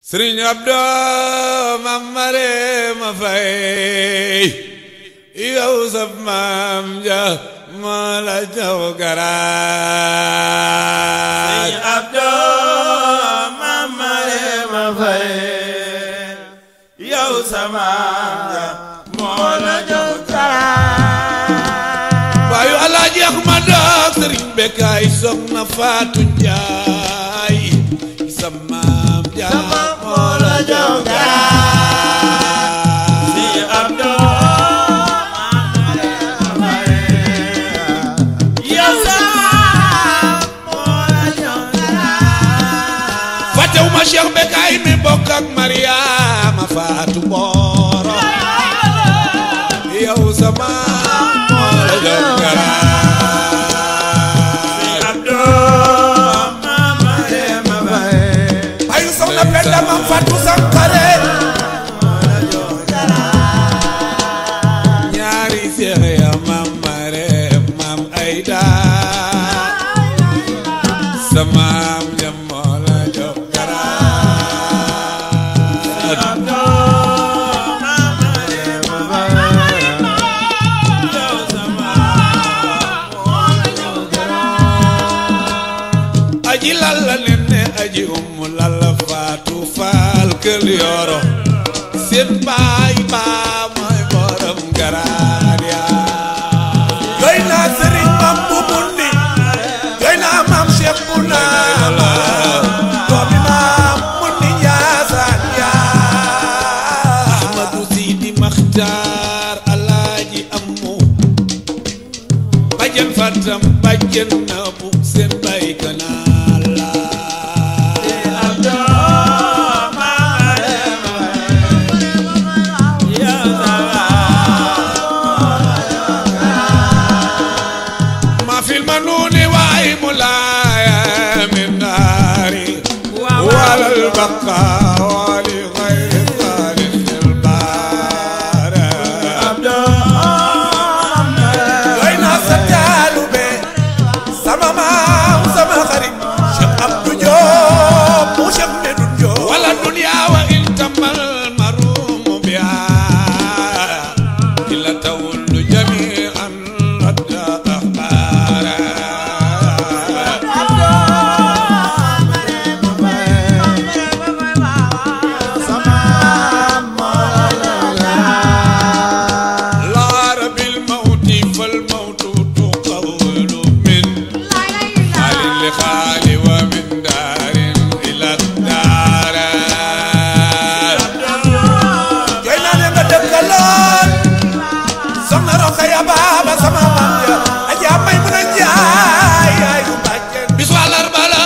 sëriñ Abdou mam mare ma fay yow sab maam ja moo la jox garaat sëriñ Abdou mam mare ma fay yow sa maam ja moo la jox garaat waayu alaaji Ahmad ak sëriñ Bekkaay soxna Faatu Njaay sa maam ja moo la jox garaat sëriñ Abdou mam mare ma fay yow sa maam moo la jox garaat fàttewuma Cheikh Bekkaay mi bokk ak Mariama Faatu Booro yow sa maam moo la jox garaat Abdou mam mare ma fay ayu soxna Penda mam Faatu Sankare ñaari seex ya mam mare mam Ayda sa maam ja moo la jox garaat Abdou mam mare ma fay yow sa maam moo la jox garaat aji lalla nenne aji ummu lalla faatu faal kël yoro seen baay baa mooy borom garaad yaa doy naa sëriñ mam bu mundi doy naa maam cheikh bu naama doomi maam mundi njaasaan yaa ahmadu sidi maxtaar alaaji ammu bàjjen fatam bàjjen na bu seen bay kanaa la Abdou mam mare ma fay yow sa maam ma fil ma nuuni waay mu laaya min naari walal baqa wali xayri xaalis il baara Abdou mam mare doy naa sa taalube sama maam sama xarit Cheikh Abdou Diop mu Cheikh Medoune Diop wala dunya wa in tamal marumu biya ila tawullu jami'an radda akhbara لا رب الموت فالموت تقول من حال لخال ومن دار إلى الدار jooy naa ne nga dëkkaloon soxna Rokhaya Baaba sama maam ja Aja may mun a jaay yaayu bàjjen bisu àllarba la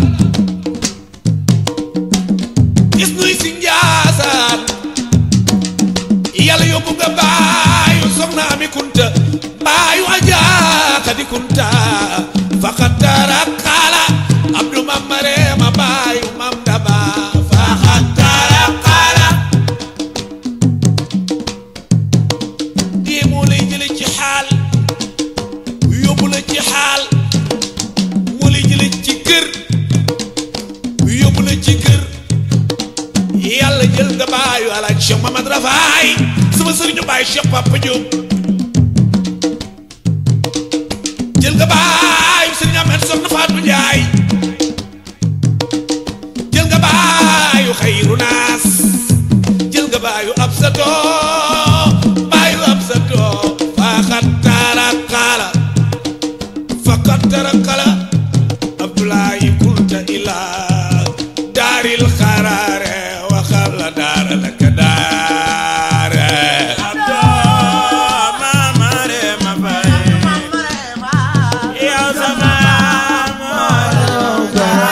gis nuy si njaasaan yàlla yóbbu nga baayu soxna ami kunta baayu Aja Xadi kunta faxatara xaala Abdu mam mareema baayu mam daba faxatara xaala dee moo lay jële ci xaal yóbbu la ci xaal moo lay jële ci kër yóbbu la ci kër yàlla jël nga baayu alaaj Cheikh Mamad Rafaay sama sëriñu baay Cheikh Papa Diop jël nga baayu sëriñ Ahmed Soxna Fatou Njaay jël nga baayu xayru naas jël nga baayu absato baayu absato faaxat taara xaala faqat tara xala abdoulaye kunta ila daaril xaraare waxal la daara la ka daare Abdou mam mare ma fay yow sa maam moo la jox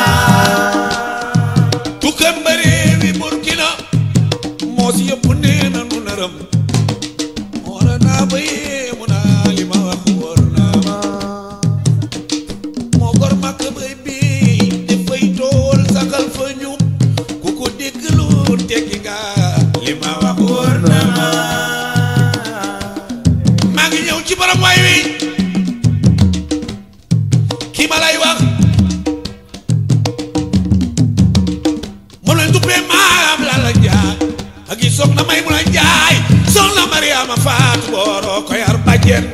garaat tukkam bareewi burkina moo si yëpp nee na nu naram wara naa ba yéemu naa li ma wax wóor naa ma moo gor màkk bay bii dafay tool sakal fa ñu ku ko dégg lu tekki nga li ma wax wóor naa ma maa ngi ñëw ci borom waay wi kii ma lay wax moom lañ duppee maa soxna may mun a njaay soxna mariama faatu booroo ko yar bàjjen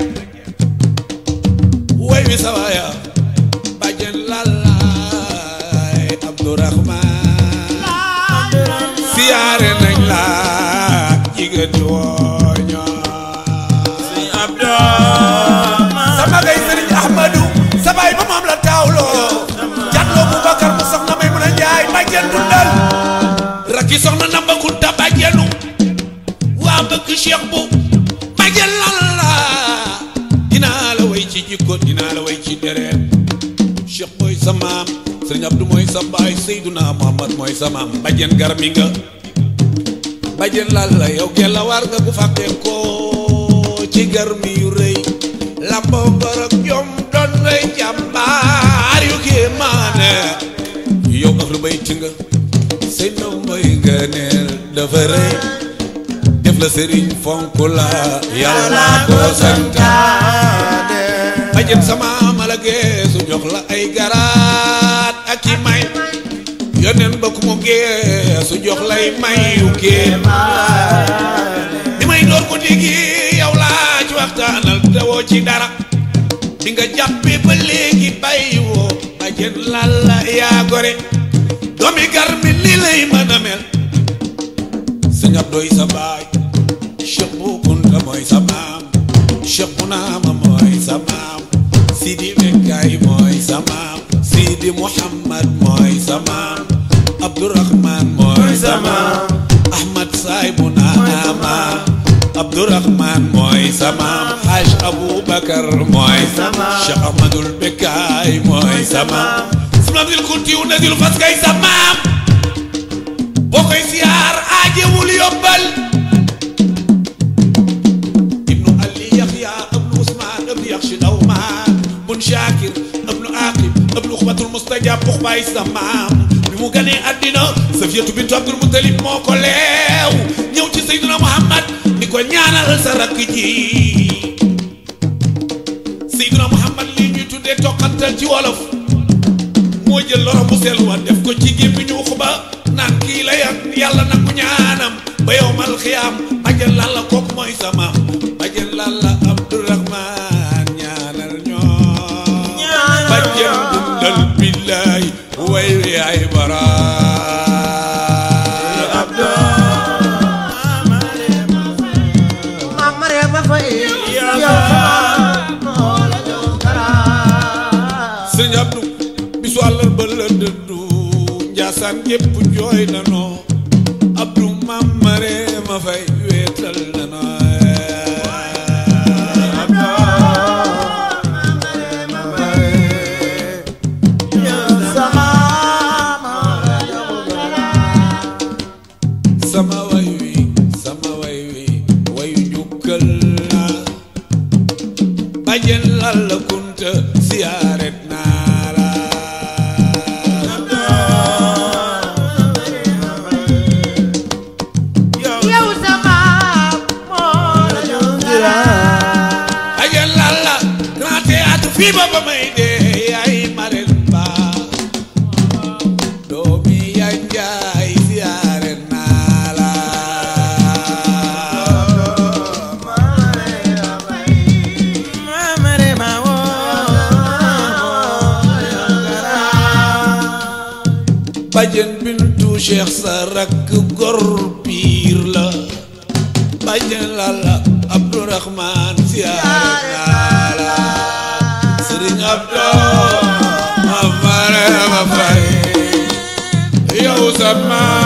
way wi sawaaya bàjjen lalaay abdourahman siyaare nañ la jigéen di wooño Sëñ Abdou sama gay sëriñ ahmadu sa baay ba moom la taawloo jàlloo boubacar mu soxna may mun a njaay bàjjen dundal rakki soxna namba kunta bàjjenu waa bëgg cheikh bu bàjjen lan la dinaa la way ci jikko dinaa la way ci deret cheikh mooy sa maam sëriñ abdu mooy sa baay seyduna muhammad mooy sa maam bàjjen garmi nga bàjjen lan la yow gella war nga bu fàqee ko ci garmi yu rëy lamboo ngor ak jom doon ngay jàmbaar yu kéemaane yow ak lu bay ci nga sëy na mooy nga neel dafa rëy def la sëriñ fonk la yàlla ko santaane bàjjen sama mala geesu jox la ay garaat ak i may yoneen ba ku mu geesu jox lay may yu kéemaane bi may door ko digi yow laa ci waxtaanal te woo ci dara bi nga jàppee ba léegi bàyyi woo bàjjen lalla yaa gore doomi gar mi ni lay mën a mel sëñ Abdoy sa baay Cheikh bu Kunta mooy sa maam Cheikh bu naama mooy sa maam Sidi Bekkaay mooy sa maam Sidi Muhammad mooy sa maam Abdourahman mooy sa maam Ahmad Saay bu naama Abdourahman mooy sa maam Haj Aboubacar mooy sa maam Cheikh Ahmadul Bekkaay mooy sa maam Sima Abdul Kuntiyu Nazil Fas kay sa maam boo koy siyaar aajewul yobbal ibnu ali yaxya ibnu usmaan ibnu yaxshi dawmaan bun shaakir ibnu aqib ibnu xubatul mustajab bux baay sa maam bi mu ganee àddina safiyatu bintu abdul mutalib moo ko leew ñëw ci seydina muhammad ni ko ñaanal sa rakk ji seydina muhammad lii ñuy tuddee toqantal ci wolof moo jël loro bu sell wa def ko ci gémmiñu xuba naan kii la yan yàlla nangu ñaanam ba yowmal xiyaam bàjjen lalla kooku mooy sama bàjjen lalla abdourahman ñaanal ñoo bàjjen dundal billaay way wi ay bara Mama Rema Faye yow moo la jox kara sëñ Abdou bisu àllal ba la dëddu njaasaan gépp jooy na noo Abdou mamare ma fay weetal na noo sama moo la jox kara sama way wi sama way wi wayu njukkal la bàjjen lal la kunta siyaaret naa la yow sama moo la jox kara bàjjen lal la grand théâtre fii ba ba may dee yaay marel ba doomi yaa njaay siyaaret naa la bàjjen bintu cheikh sa rakk gor piir la bàjjen lalla abdourahman siyaare naa la sëriñ abdou ma fare ma fay yow sa maam